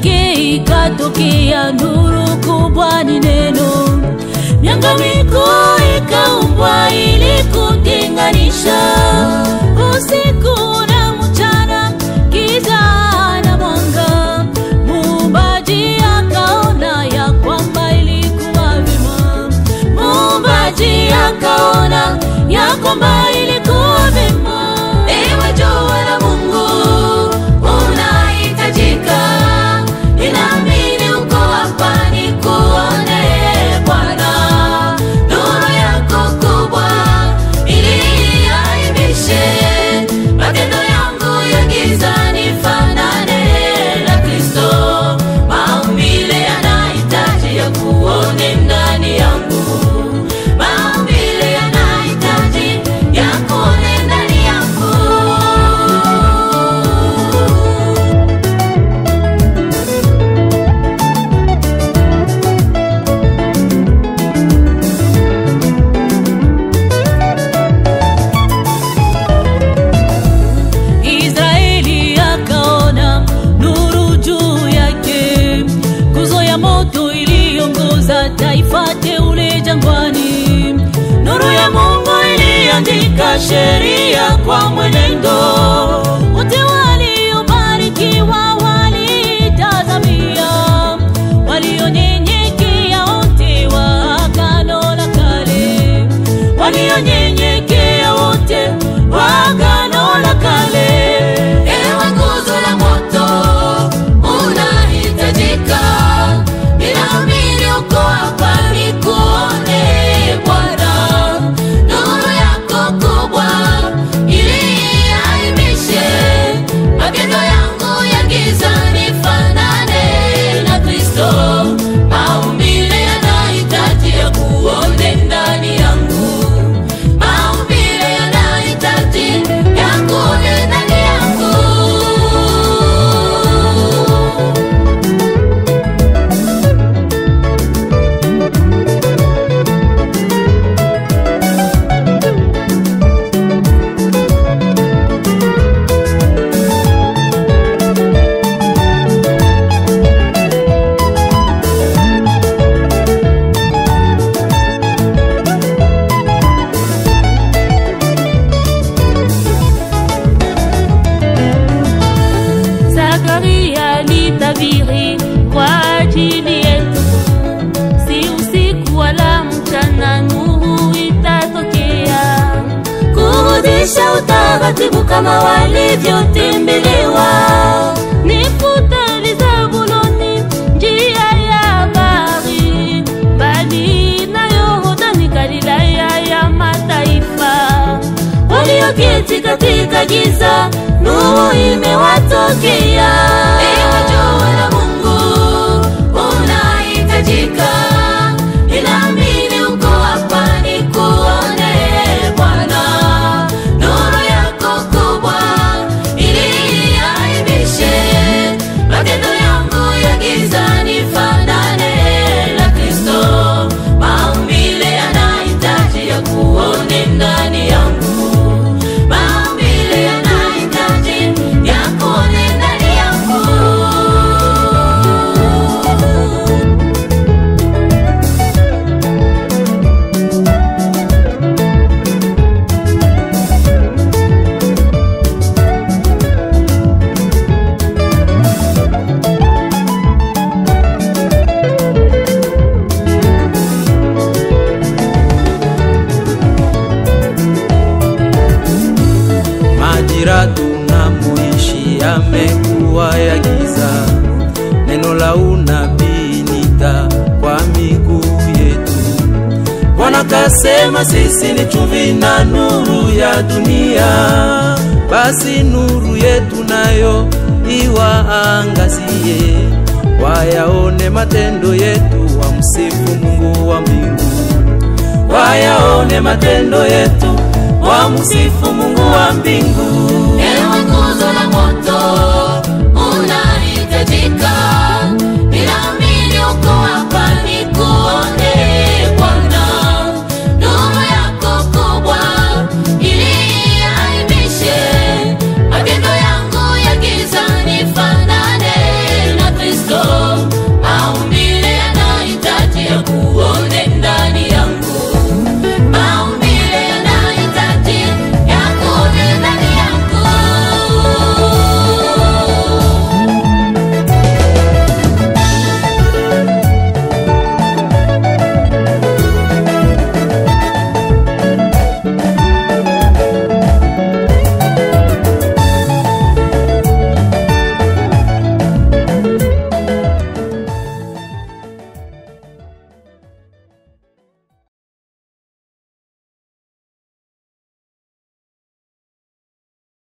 yake ikatokea nuru kubwa, ni neno. Mianganyiko ikaumbwa ili kutenganisha usiku na mchana, giza na mwanga. Muumbaji akaona ya kwamba ilikuwa vema, muumbaji akaona ya kwamba ilikuwa vema. Ewe jua la Mungu unahitajika, ninaamini uko hapa nikuone Bwana, nuru yako kubwa ili iaibishe matendo yangu ya giza, nifanane na Kristo. Maumbile yanahitaji ya kuone ndani yangu, maumbile yanahitaji ya kuone ndani yangu. Israeli akaona nuru juu yake, nguzo ya moto iliongoza taifa teule jangwani. Nuru ya Mungu iliandika sheria kwa mwenendo, wote waliobarikiwa walitazamia, walionyenyekea wote wa Agano la Kale, walionyenyekea wote wa Agano la Kale. Ewe nguzo la moto unahitajika, ninaamini uko hapa nikuone Bwana, nuru yako kubwa ili iaibishe matendo yangu ya giza, nifanane na Kristo. Maumbile yanahitaji ya kuone ndani yangu, maumbile yanahitaji ya kuone ndani yangu. Zakaria alitabiri kwa ajili yetu, si usiku wala mchana, nuru itatokea kurudisha utaratibu kama walivyotembelewa. Nifuta Zabuloni njia ya bahari, mbali na Yordani Galilaya ya mataifa. Walioketi katika giza, nuru imewatokea. Ewe jua la Mungu unahitajika, ninaamini uko hapa nikuone Bwana, nuru yako kubwa ili iaibishe matendo yangu ya giza, nifanane na Kristo. Maumbile yanahitaji ya kuone ndani yangu, maumbile yanahitaji ya kuone ndani yangu. Majira tunamoishi yamekuwa ya giza, neno la unabii nita kwa miguu yetu. Bwana kasema sisi ni chumvi na nuru ya dunia, basi nuru yetu nayo iwaangazie, wayaone matendo yetu, wamsifu Mungu wa mbingu wayaone matendo yetu, wamsifu Mungu wa mbingu.